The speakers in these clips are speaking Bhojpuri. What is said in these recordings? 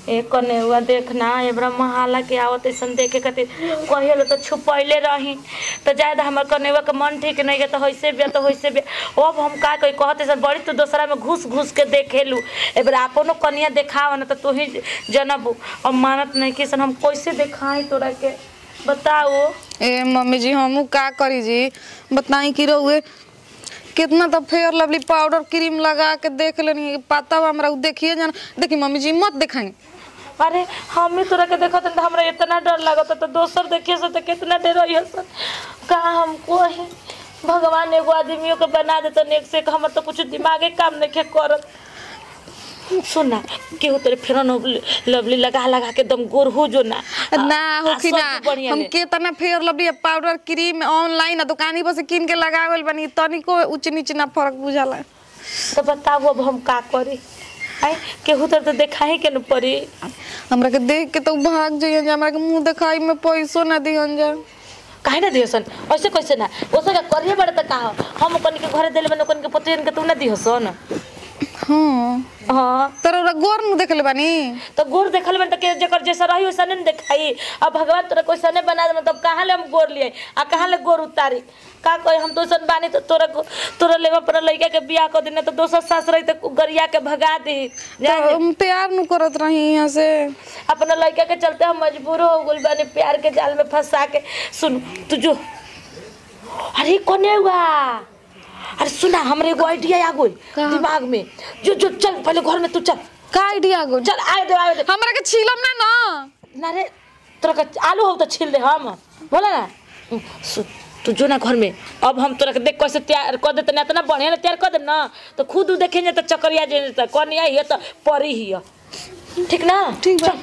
ए कने हुआ देखना एबरा महाला के आवत ऐसन देखे खातिर कहियो तो छुपैले रही तो जायद हमर कनेवा के मन ठीक नहीं है तो होइसे बिया तो होइसे बिया अब हम का कही कहते सन बड़ी तू दोसरा में घुस घुस के देखेलू एबरा अपनो कनिया देखाव ना तो तू ही जनबू अब मानत नहीं कि सन हम कैसे देखाई तोरा के बताओ ए मम्मी जी हमू का करी जी बताई कि रहुए कितना तो फेयर लवली पाउडर क्रीम लगा के देख लेनी पता बा हमरा उ देखिए जाना देखी मम्मी जी मत दिखाई अरे हम ही तोरा के देखत हन त हमरा इतना डर लागत तो दोसर देखिए से तो कितना डर रही सन का हमको है भगवान एगो आदमियों के बना देता नेक से हमर तो कुछ दिमागे काम नहीं करत सुन ना केहू तेरे फेर लवली लगा लगा के एकदम गोर हो जो ना ना आ- आ होखी सब ना बढ़िया हम ले। केतना Fair Lovely powder cream online दुकानी पर से किन के लगावल बनी तनिको ऊंच नीच ना फर्क बुझाला तो बताओ अब हम का करी आई केहू तर तो देखा ही के न पड़ी हमरा के देख के तो भाग जाइए जा हमरा के मुंह दिखाई में पैसो ना दिहन जा काहे ना दिहसन ऐसे कैसे ना ओसे का करिए बड़े त का हो? हम कन के घरे देले बने कन के पतियन के तू ना दिहसन हाँ हाँ तोरा गोर मुंह देखले बानी तो गोर देखल में तो के जकर जैसा रही वैसा नहीं देखाई अब भगवान तोरा कैसा नहीं बना दे तब कहाँ ले हम गोर लिए आ कहाँ ले गोर उतारी का कहे हम तो सन बानी तो तोरा गो- तोरा ले अपना लड़का के बियाह कर देने तो दोसर सास रही तो गरिया के भगा दी तो हम प्यार नु करत रही यहाँ से अपना लड़का के चलते हम मजबूर हो गइल बानी प्यार के जाल में फंसा के सुन तू जो अरे कोने हुआ अरे सुना हमरे एगो आइडिया आ गइल कहाँ? दिमाग में जो जो चल पहले घर में तू चल का आइडिया गो चल आए दे आए दे हमरा के छीलम ना ना ना रे तोरा के आलू हो तो छील दे हम बोला ना हम्म, सु- तू जो ना घर में अब हम तोरा के देख कैसे तैयार कर देते ना इतना बढ़िया ना तैयार कर दे ना तो खुद उ देखेंगे तो चकरिया जे तो कौन आई है तो परी ही है ठीक ना ठीक बा। चल।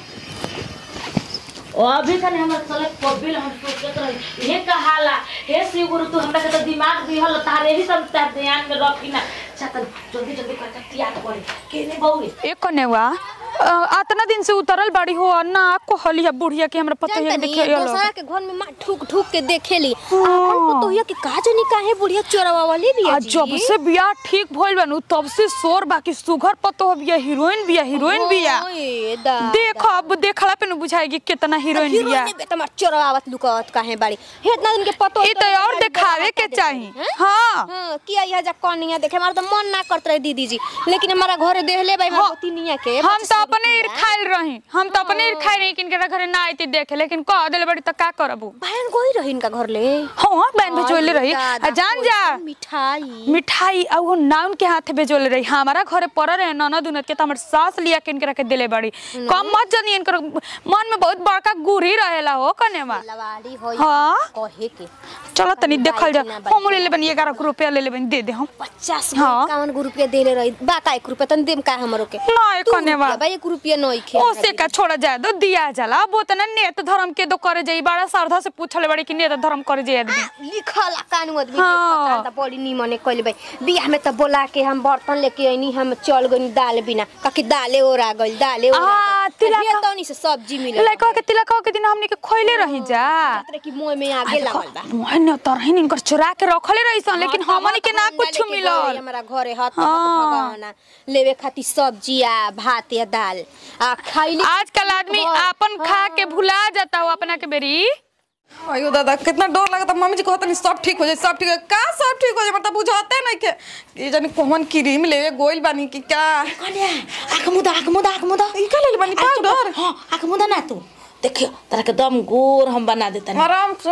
ओ अभी कने हमर चले कबिल हम सोचत रही ये कहाला हे शिव गुरु तू हमरा के तो दिमाग दिहल तारे ही सब तार ध्यान में रखी ना चल जल्दी जल्दी कर तैयार करे केने बउए ए कनेवा अ, आतना दिन से उतरल बाड़ी हो और ना को हलिया बुढ़िया के हमरा पता है जानतनी देखे ये लोग दोसरा के घर में माँ ठुक ठुक के देखेली आपन पुतोहिया के का जानी काहे बुढ़िया चोरवा वाली बिया आ जी जब से बियाह ठीक भइल बानू तब से शोर बाकी सुघर पतो बिया हीरोइन बिया हीरोइन बिया ओए दा देख अब देखला पे न बुझाएगी कितना हीरोइन बिया हीरोइन बेटा मार चोरवावत लुकावत काहे बाड़ी हे इतना दिन के पतो ई तो और देखावे के चाही हाँ हां किया यह जा कनिया देखे हमारा तो मन ना करत रहे दीदी जी लेकिन हमारा घरे देहले भाई हाँ। हमारा तीनिया के हम तो 25 अपने रुपया। खाइल रही हम तो अपने खाई रही किनके घरे ना आईती देखे लेकिन कह देले बड़ी त का करबू बहन गोई रही इनका घर ले हाँ बहन भेजोले रही आ जान जा मिठाई मिठाई और वो नाउन के हाथे भेजोले रही हमारा घरे पड़ रहे ननद उनद के तो हमर सास लिया के इनके रखे दिले बड़ी कम मत जानी इनकर मन में बहुत बड़का गुरी रहेला हो कनेवा लवाड़ी होई हाँ? कहे के चलो तनी देखल जा बाई, हम ले ले बनी ग्यारह रुपया ले ले बनी दे दे हम पचास हाँ। इक्यावन गो रुपया देले रही बाका एक रुपया तन देम का हमरो के ना एक दू कनेवा रुपया, भाई एक रुपया नहीं खे ओसे का छोड़ा जाए दो दिया जाला अब उतना नेत धर्म के दो करे जाई बड़ा श्रद्धा से पूछले बड़ी कि नेत धर्म करे जाई आदमी लिखल कानू आदमी हाँ। देखता त बड़ी निमने कइले भाई बियाह में त बोला के हम बर्तन लेके आइनी हम चल गइनी दाल बिना काकि दाले ओरा गइल दाले ओरा आ, गइल। तिलक- हे तौनी से सब्जी मिलल लड़का के तिलक के दिन हमनी के खोइले रही जा तरे की मुंह में आगे लागल बा मोहन तरहिन इनकर चुरा के रखले रही सन लेकिन हाँ, हमनी के ना हमरा कुछ लेके गइल मिलल हमरा घरे हाथ हाथ हाँ। भगवाना लेवे खातिर सब्जी आ भात या दाल आ खाइली आजकल आदमी आपन खा के भुला जाता हो अपना के बेरी अयो दादा कितना डर लगता मम्मी जी कहता नहीं सब ठीक हो जाए सब ठीक हो जाए का सब ठीक हो जाए मतलब बुझाते नहीं के ये जानी कौन क्रीम लेवे गोइल बानी की क्या कन्या आँख मुदा आँख मुदा आँख मुदा ई का ले बानी पाउडर हाँ आँख मुदा ना तू देखियो तोरा के दम गोर हम बना देता नहीं आराम से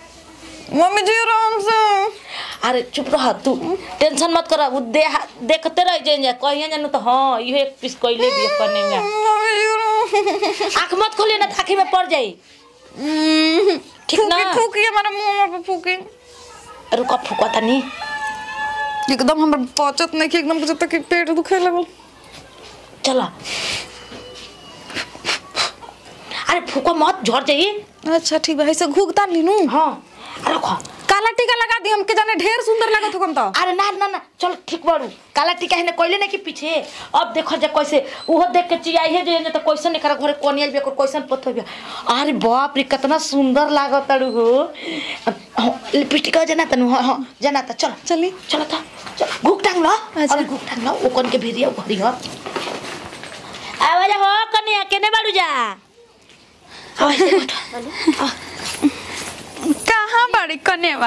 मम्मी जी आराम से अरे चुप रह तू टेंशन मत कर उ दे देखते रह जाए कहिए जानू तो हाँ इहो एक पीस कइले भी करने में मम्मी जी आराम आँख मत खोलिए ना तो आँखी में पड़ जाई ठीक ना फूकी फूकी हमारे मुंह में फूकी रुका फुका तनी एकदम हमरा पचत नहीं कि एकदम बुझता कि पेट दुखे लगल चला अरे फुका मत झड़ जाई अच्छा ठीक बा ऐसे घुगता लीनू हाँ अरे रुका काला टीका लगा दी हमके जाने ढेर सुंदर लगत हो तो अरे ना ना ना चल ठीक बारू काला टीका है कोइले नहीं कि पीछे अब देखो जा कैसे उहो देख के चियाई है जे तो कैसन नहीं करा घरे कोनिया भी कैसन पत्थर भी अरे बाप रे कितना सुंदर लागत तारू हो लिपस्टिक जना तनु हां हां जना त चल चली चल त चल घुक टांग लो अच्छा। अरे घुक टांग लो ओ कोन के भिरिया घरी हो आवाज हो कन्या केने बाड़ू कहाँ बड़ी कनेवा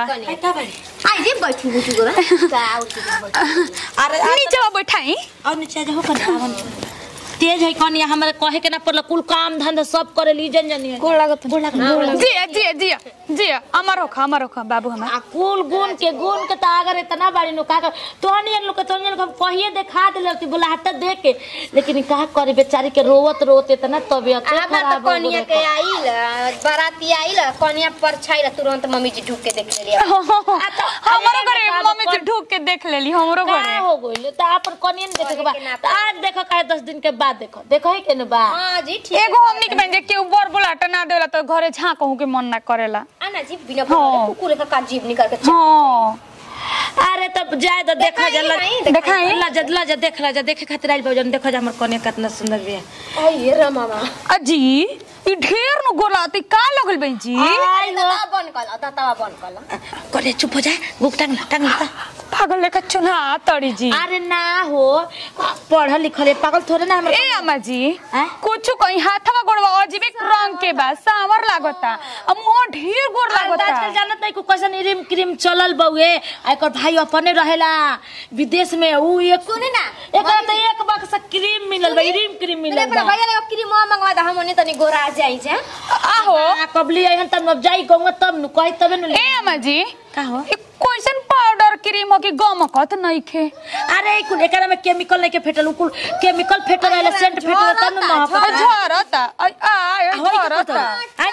आई जे बैठी बुझु गो का उठी अरे नीचे बैठाई और नीचे जाओ कने आवन तेज है कनिया हमरा कहे के ना पड़ल कुल काम धंधा सब करे ली जन जनी गोड़ लागत जिया जिया जिया जिया अमर होखा अमर होखा बाबू हमार आ कुल गुण के गुण के त अगर इतना बाड़ी नो का कर तोहनी लोग के तोहनी लोग कहिए देखा देले ती बोला हट देख के लेकिन का करे बेचारी के रोवत रोवत इतना तबियत हमरा तो खराब हो कनिया गइल के आइल बाराती आइल कनिया पर छाइल तुरंत मम्मी जी ढूक के देख लेली हमारो घरे मम्मी जी ढूक के देख लेली हमरो का घरे हो गइल त अपन कनिया ने देखे के बा त आज देखो काहे 10 दिन के बाद देखो देखो ही के न बा हां जी ठीक एगो हमनी के बन के ऊपर बोलाटा ना देला तो घरे झाँकहू के मन ना करेला आना जी बिना हाँ। बोले कुकुर का का जीभ निकाल के हाँ अरे तब जाए तो देखा देखाई जा नहीं, देखाई। लजा लजा देख लजा देखे खातिर आइल बाबू देखो जा हमर कनिया कितना सुंदर बिया आई रे मामा अजी ई ढेर नु गोलाती का लगल बहन जी आई दवा बंद कर दवा बंद कर कने चुप हो जा बुक टांग ला टांग ला पागल लेखा चुना तड़ी जी अरे ना हो पढ़ल लिखल है पागल थोड़े ना हमर ए अम्मा जी हैं? कुछ कहीं हाथवा गोड़वा अजीबे रंग के बा सांवर लागता अब मुंह ढेर गोड़ आजकल लागता जानत नहीं को कैसन क्रीम क्रीम चलल बउए एकर भाई अपने रहेला विदेश में ऊ एक सुनी ना एकर तो एक बक्सा क्रीम मिलल बा क्रीम क्रीम अरे मिलल बड़ा बा भैया लगा क्रीम मंगवा दा हमने तनी गोरा जाई जे आहो आ, कबली अहन तब अब जाई कहूंगा तब नु कही तबे नु ए अम्मा जी का हो ई कैसन पाउडर क्रीम हो कि गमकत नहीं खे अरे ई कुल एकरा में केमिकल नहीं के फेटल उ कुल केमिकल फेटल रहले सेंट फेटल तब नु महक झरता आई आई झरता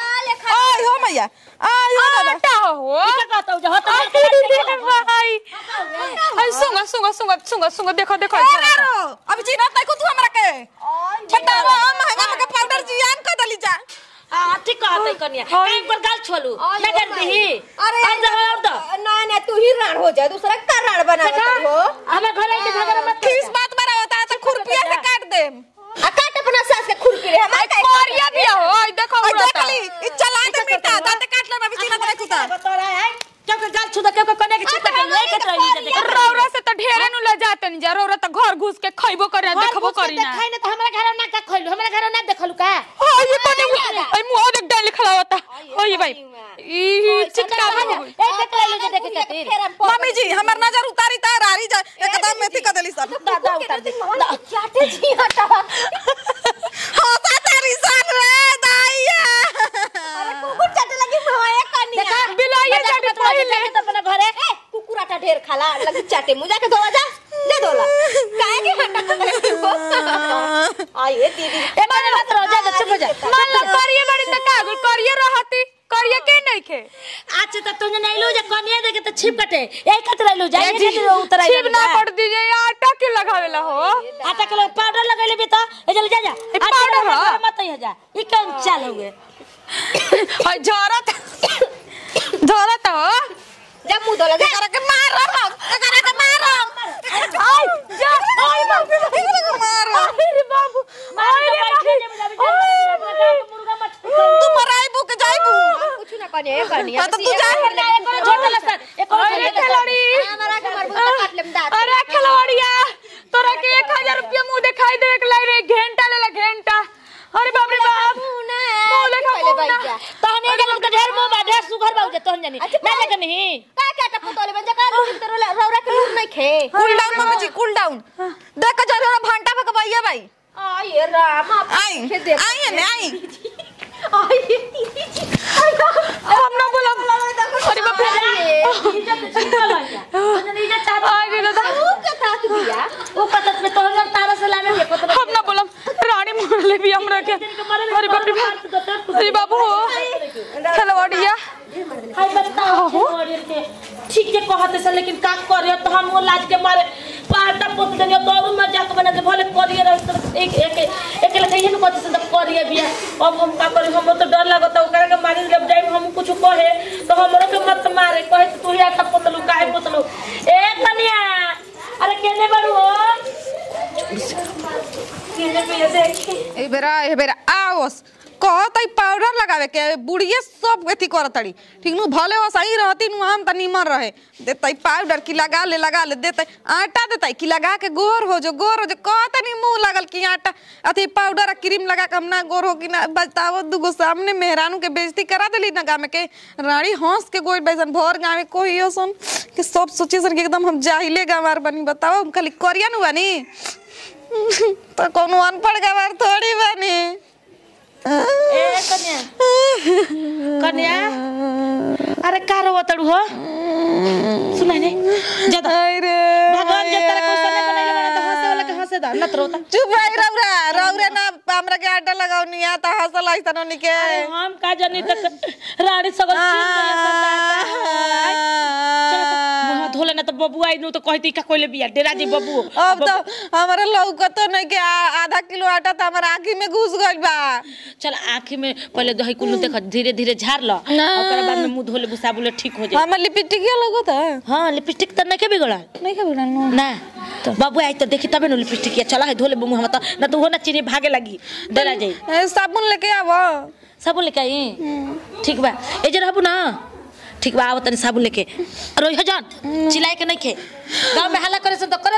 आय हो मैया आय हो दादा आटा हो का कहता हूं जो होता अरे भाई आई सुंगा सुंगा सुंगा सुंगा सुंगा देखो देखो ए मारो अभी चिन्हत नहीं को तू हमरा के बतावा महंगा महंगा पाउडर जियान कर दली जा आ ठीक कहता है कन्या एक बार गाल छोलू ना कर दही अरे अब जा और दो ना ना तू ही राण हो जा दूसरा का राण बना हो हमें घर आके झगड़ा मत किस बात बड़ा होता है तो खुरपिया से काट दे आ काट अपना सास के खुरपी रे हमार का कोरिया भी हो आई देखो और उड़ता देख ली ई चला दे बेटा दांत काट ले अभी चिन्हत नहीं कुता बता रहा है क्यों के गाल छुदा क्यों के कन्या के चित्ता के ले के रही जा देखो रौरा से तो ढेरे नु ले जाते नहीं जा रौरा तो घर घुस के खइबो करे देखबो करी ना खाई ना तो हमारे घर ना का खइलू हमारे घर ना देखलू का हां ये कोने आई मुंह देख डाल खड़ा होता ओए भाई ई चिटका ए के तो ले जा देखे खातिर मम्मी जी हमर नजर उतारी ता रारी जा एकदम मेथी कर दली सब दादा उतार दे चाटे जी हटा होता तेरी सन रे दाइया कुकुर चाटे लगी भवाए कनिया देखा बिलाइए जाके पहिले तो अपने घरे ए कुकुर आटा ढेर खाला लगी चाटे मुझे के धोवा जा दे दोला काहे के हटा आइए दीदी ए माने बात रहो जा चुप हो जा मान लो करिए बड़ी त कागल करिए रहती करिए के नहीं खे अच्छा तो तुझे नहीं लो जा कन्या देखे तो छिप कटे यही कतरा लो जा ये खातिर उतर आई छिप ना पड़ दीजिए ये आटा के लगावेला हो आटा के लोग पाउडर लगैले भी तो ए जल्दी जा जा ए, पाउडर ह? मत ही जा ई कौन चाल हुए हाय झरत झरत हो जा मुंह धोला जा करा के मारो करा के मारो आई जा आई बाबू मारो अरे बाबू मार के बैठे जे मुझे मुर्गा मत तू मराई बुक जाइबू कुछ ना कनिया ए कनिया हाँ, तो तू जा। एक और छोड़ सर एक और अरे खिलाड़ी हमारा के मरबूता काट लेम दांत अरे खिलवाड़िया तोरा के एक हजार रुपया मुंह दिखाई देवे के लाई रे घंटा ले ला घंटा अरे बाप रे बाप मुंह लेखा पहले मुंह भाई ना। जा तहने जन के ढेर मुंह बा ढेर सुगर बाऊ जे तहन जानी ना लेके नहीं का क्या टप्पू तोले बन जा का लूट तेरे रौरा के लूट नहीं खे कूल डाउन मम्मी जी कूल डाउन देख जा रे भांटा भगवाइया भाई आइए राम आप आई के देख आई ने आई आइए दीदी जी हम ना बोला अरे बाप रे इज्जत छिपल है तहने इज्जत चाह अरे दादा तू के तात दिया वो पतत में तोहर तारा से लावे के पतत हम ना बोला रानी मार ले भी हमरा के अरे बाप रे बाप अरे बाबू खिलवाड़िया हाय बताओ छोड़िए के ठीक जे कहते से लेकिन का करे तो हम वो लाज के मारे पाटा पोत देनी तो और मजाक बना दे भले करिए रह तो एक एक एक लगे ही न कहते से तो करिए बिया अब हम का करी हम तो डर लगता ओकरा के मारी जब जाई हम कुछ कहे तो हमरो के मत मारे कहे तो तू ही आटा पोतलू काहे पोतलू ए कन्या अरे केने बड़ू हो केने पे देखी ए बेरा ए बेरा आओस कहत पाउडर लगावे के बुढ़िए सब एथी करत तड़ी ठीक नु भले वो सही रहती नु हम त निमन रहे देतई पाउडर की लगा ले लगा ले देतई आटा देतई की लगा के गोर हो जो गोर हो जो कहत नहीं मुंह लगल की आटा अथी पाउडर आ क्रीम लगा के हम ना गोर हो कि ना बताओ दुगो सामने मेहरानू के बेइज्जती करा देली ना गाँव में के रानी हंस के गोई बैसन भर गाँव में कोई हो सन कि सब सोचे सन कि एकदम हम जाहिले गंवार बनी बताओ हम खाली करिया नु बनी तो कोनो अनपढ़ गंवार थोड़ी बनी ए कन्या कन्या अरे का रो तड़ू हो सुनाई नहीं ज्यादा अरे भगवान जे तेरा क्वेश्चन नहीं बनैले बना तो हंसे वाला के हंसे दा नत रोता चुप रही रौरा रौरे ना हमरा के आटा लगाओ नहीं आता हंसल आई तनो निके अरे हम का जानी तक रानी सगल चीन तो मुंह धोले ना तो बबू आई नु तो कहती का कोइले बिया डेरा जी बबू अब तो हमारा लौकतो नहीं के आ- आधा किलो आटा तो हमारा आँखी में घुस गइल बा चल आँखी में पहले दही कुल्लू देख धीरे धीरे झाड़ लो ओकरा बाद में मुंह धोले बुसा बोले ठीक हो जाए हमार लिपस्टिक लगत है हाँ लिपस्टिक तो नहीं के बिगड़ल नहीं के बिना ना बाबू आई तो देखी तबे न लिपस्टिक चला है धोले मुंह हम तो ना तो हो ना चीनी भागे लगी डरा जाई साबुन लेके आवो साबुन लेके आई ठीक बा ए जे रहबू ना ठीक बा आवत तनी साबुन लेके रोई हो जान चिल्लाए के नहीं खे गांव में हल्ला करे से तो करे